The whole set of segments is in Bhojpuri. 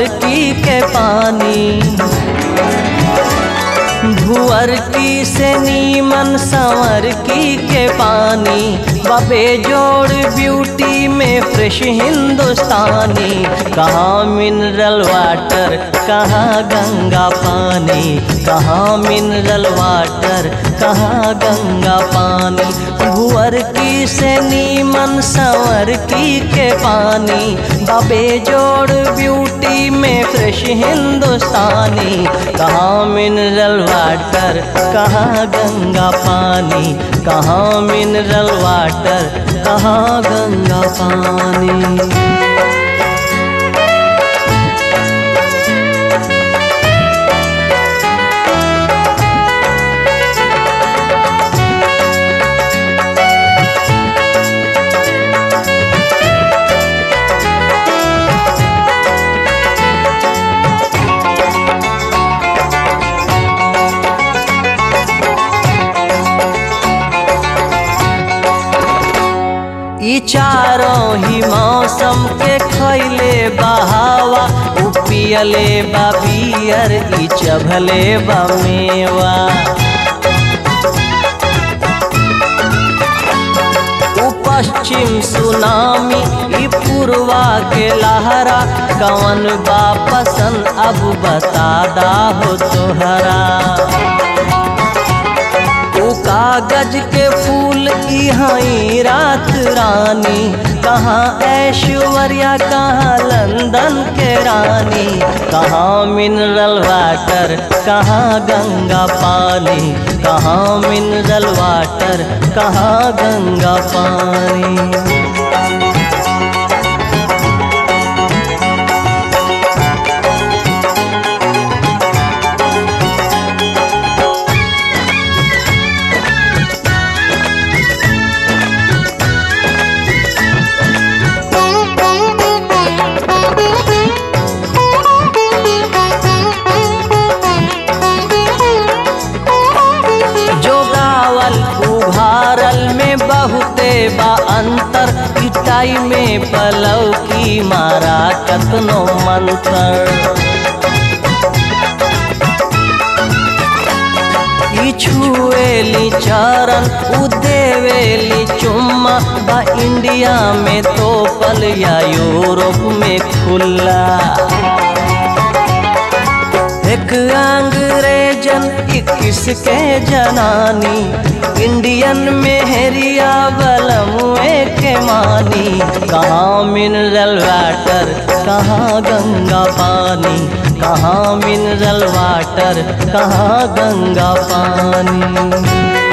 की के पानी भुअर की से नीमन संवर की के पानी बबे जोड़ ब्यूटी में फ्रेश हिंदुस्तानी कहाँ मिनरल वाटर कहाँ गंगा पानी कहाँ मिनरल वाटर कहाँ गंगा पानी भुअर की से नीमन संवर की के पानी बबे जोड़ ब्यूटी में फ्रेश हिंदुस्तानी कहाँ मिनरल वाटर कहाँ गंगा पानी कहाँ मिनरल वाटर कहाँ गंगा पानी ई चारों ही मौसम के खैले बहावा उ पियले बा बियर ई चभले बा मेवा उ पश्चिम सुनामी ई पूर्वा के लहरा कवन बा पसंद अब बता दा हो तोहरा उ कागज के फूल की हई रात रानी कहाँ ऐश्वर्या कहाँ लंदन के रानी कहाँ मिनरल वाटर कहाँ गंगा पानी कहाँ मिनरल वाटर कहाँ गंगा पानी जो गावल उभारल में बहुते बा अंतर पिटाई में पलव की मारा कतनो मंतर ई छुएली चरण उ देवेली चुम्मा बा इंडिया में तो पल या यूरोप में खुला एक अंग्रेजन इक्कीस के जनानी इंडियन में हेरिया बलमुए के मानी कहाँ मिनरल वाटर कहाँ गंगा पानी कहाँ मिनरल वाटर कहाँ गंगा पानी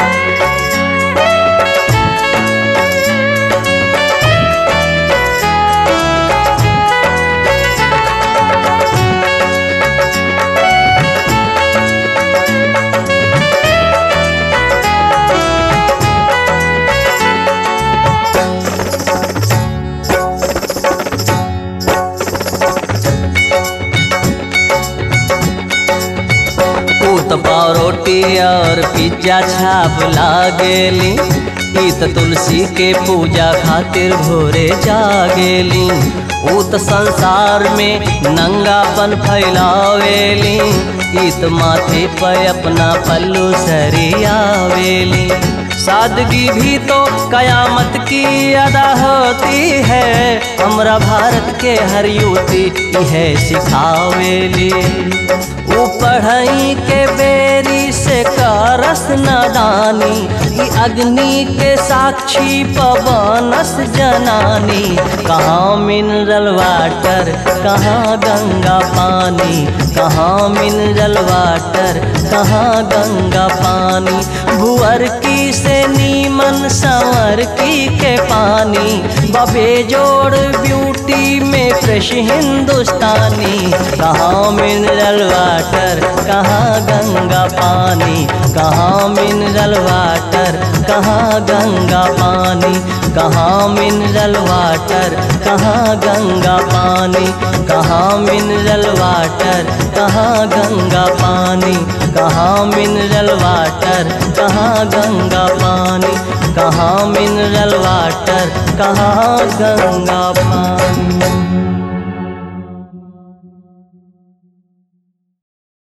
पाव रोटी और पिज्जा छाप लागेली ई त तुलसी के पूजा खातिर भोरे जागेली ऊ त संसार में नंगापन फैलावेली ई त माथे पर अपना पल्लू सरियावेली सादगी भी तो कयामत की अदा होती है हमरा भारत के हर युवती है सिखावेली ऊ पढ़ई के बेरी से करस नादानी ई अग्नि के साक्षी पवनस जनानी कहाँ मिनरल वाटर कहाँ गंगा पानी कहाँ मिनरल वाटर कहाँ गंगा पानी भुअर की से नीमन संवर की के पानी बबे जोड़ ब्यूटी में फ्रेश हिंदुस्तानी कहाँ मिनरल वाटर कहाँ गंगा पानी कहाँ मिनरल वाटर कहाँ गंगा पानी कहाँ मिनरल वाटर कहाँ गंगा पानी कहाँ मिनरल वाटर कहाँ गंगा पानी कहाँ मिनरल वाटर कहाँ गंगा पानी कहाँ मिनरल वाटर कहाँ गंगा पानी